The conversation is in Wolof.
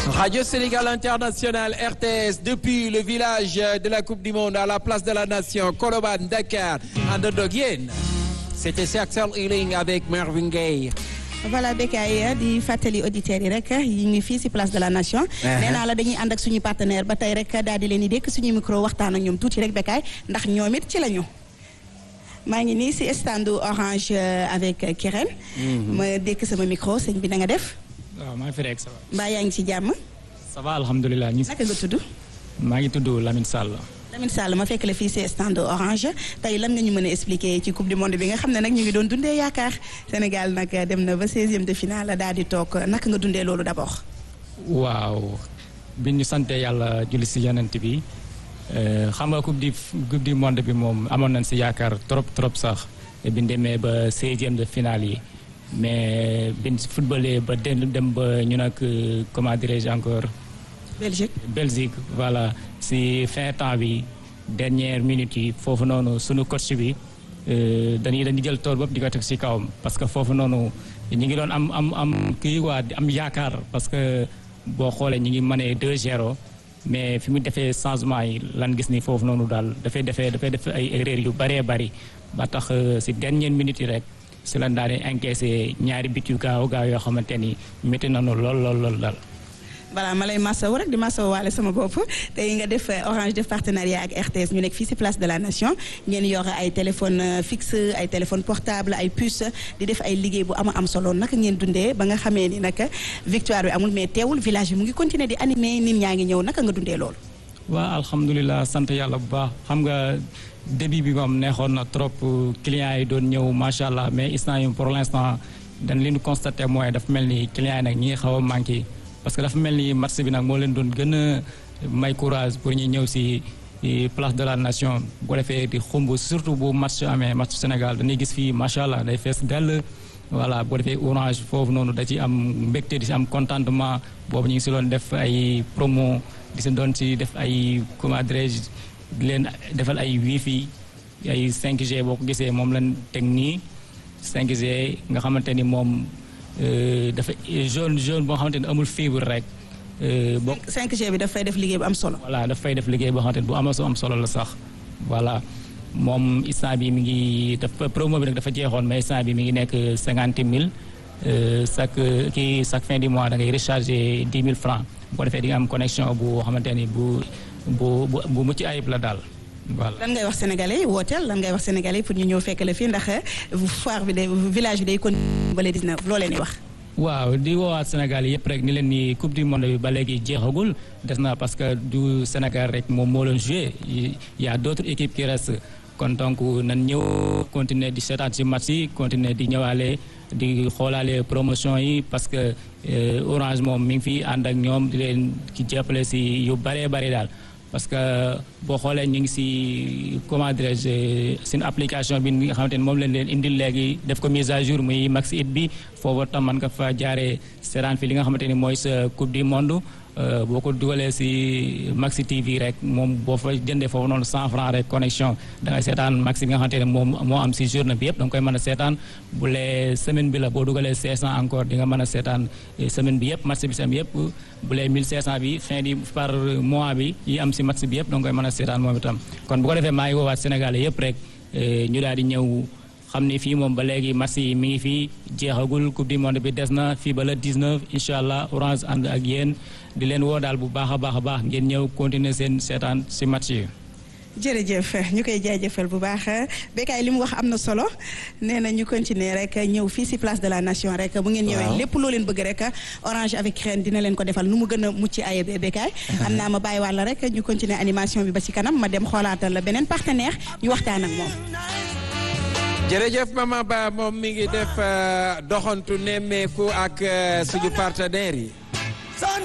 Radio Sénégal International RTS depuis le village de la Coupe du Monde à la place de la Nation Colobane Dakar àndandoo yéen c'était Axel Healing avec Marvin Gaye voilà Bécaye di fàttali auditeurs yi rek yi ngi fii si place de la nation. nee naa la dañuy ànd ak suñu partenaire ba tey rek daal di leen di dékk suñu micro waxtaan ak ñoom tuuti rek Bécaye ndax ñoom it ci la ñu. maa ngi nii si stand orange avec Kirène. ma dékk sama micro sëñ bi na nga def. waaw maa ngi fi rek ça va. mbaa yaa ngi ci jàmm. ça va alhamdulilah ñu. naka nga tudd. maa ngi tudd Lamine Sall. Lamine Sall ma fekk la fii si stand orange tey lan nga ñu mën a expliquer ci coupe du monde bi nga xam ne nag ñu ngi doon dundee yaakaar Sénégal nag dem na ba 16e de finale daal di toog naka nga dundee loolu d'abord. waaw bi ñu sante yàlla julli si yonent bi xam nga coupe du coupe du monde bi moom amoon nañ si yaakaar trop trop sax bi ñu demee ba 16e de finale yi mais bi ñu footballé ba dem ba ñu nag comment dirais-je encore. Belgique Belgique voilà si fin temps bi dernière minute yi foofu noonu sunu coach bi dañuy dañuy jël tool bopp di ko teg si kawam parce que foofu noonu ñu ngi doon am am am kii waa am yaakaar parce que boo xoolee ñu ngi mënee 2-0 mais fi mu defee changement yi lan gis ni foofu noonu daal dafay defee dafay def ay erreur yu bëree bëri ba tax si dernière minute yi rek si lan daal di encaissé ñaari bit yu gaaw gaaw yoo xamante ni métti nañu lool lool lool daal. voilà ma lay masawu rek di masawu waale sama bopp tey nga def Orange def partenariat ak RTS ñu nekk fii ci place de la nation ngeen yor ay téléphone fixe ay téléphone portable ay puce di def ay liggéey bu ama am solo naka ngeen dundee ba nga xamee ni nag victoire bi amul mais teewul village bi mu ngi continuer di animer nit ñaa ngi ñëw naka nga dundee loolu. waaw alhamdulilah sant yàlla bu baax xam nga début bi moom neexoon na trop clients yi doon ñëw macha allah mais instant yi pour l'instant dañ leen constaté mooy dafa mel ni clients yi nag ñi ngi xaw a manqué. parce que dafa mel ni match bi nag moo leen doon gën a may courage pour ñu ñëw si place de la nation bu ko defee di xumb surtout bu match amee match Sénégal dañuy gis fii macha allah day fees dell. voilà bu ko defee orange foofu noonu da ci am mbégte di si am contentement boobu ñu ngi si doon def ay promo di si doon si def ay comment dirais-je di leen defal ay wifi ay 5G boo ko gisee moom lañ teg nii 5G nga xamante ni moom. dafa jaune jaune boo xamante ni amul fibre rek. boo 5G bi dafay def liggéey bu am solo. voilà dafay def liggéey boo xamante ni bu am am solo la sax voilà moom instant bi mi ngi dafa promo bi nag dafa jeexoon mais instant bi mi ngi nekk cinquante mille chaque kii chaque fin du mois da ngay recharger dix mille francs bu ko defee di nga am connexion bu xamante ni bu bu bu mucc ayib la daal. voilà lan ngay wax sénégalais yi wooteel lan ngay wax sénégalais yi pour ñu ñëw fekk la fii ndax foire bi day village bi day kon ba le 19 loo leen di wax. waaw di woowaat Sénégal yëpp rek ni leen ni coupe du monde bi ba léegi jeexagul des na parce que du Sénégal rek moom moo leen joué y a d'autres équipes qui restent kon donc nan ñëw continuer di seetaan ci match yi continuer di ñëwaale di xoolaale promotion yi parce que Orange moom mi ngi fi ànd ak ñoom di leen ci jàppale ci yu bëree bëri daal. parce que boo xoolee ñu ngi ci comment dirais-je seen application bi nga xamante ni moom lañ leen indil léegi def ko mise à jour muy Max It bi foofu tam man nga fa jaaree seetaan fi li nga xamante ni mooy sa coupe du monde boo ko dugalee ci Maxi TV rek moom boo fa jëndee foofu noonu 100 francs rek connexion da ngay seetaan Maxi bi nga xamante ne moom moo am ci journée bi yëpp da nga koy mën a seetaan bu lee semaine bi la boo dugalee 500 encore di nga mën a seetaan semaine bi yëpp match bi sam yëpp bu lee 1500 bi fin di par mois bi yi am ci match bi yëpp da nga koy mën a seetaan moom itam kon bu ko defee maa ngi woowaat Sénégal yëpp rek ñu daal di ñëw xam ni fii moom ba léegi match yi mi ngi fii jeexagul coupe du monde bi des na fii ba le 19 incha allah orange ànd ak yéen di leen woo daal bu baax a baax a baax ngeen ñëw continuer seen seetaan ci match yi. jërëjëf ñu koy jaajëfal bu baax Bécaye li mu wax am na solo nee na ñu continuer rek ñëw fii ci place de la nation rek bu ngeen ñëwee lépp loo leen bëgg rek orange avec Kirène dina leen ko defal nu mu gën a mucc ayib Bécaye am naa ma bàyyi wàlla rek ñu continuer animation bi ba ci kanam ma dem xoolaatal la beneen partenaire ñu waxtaan ak moom jërëjëf Mama Ba moom mi ngi def doxantu nemmeeku ak suñu partenaires yi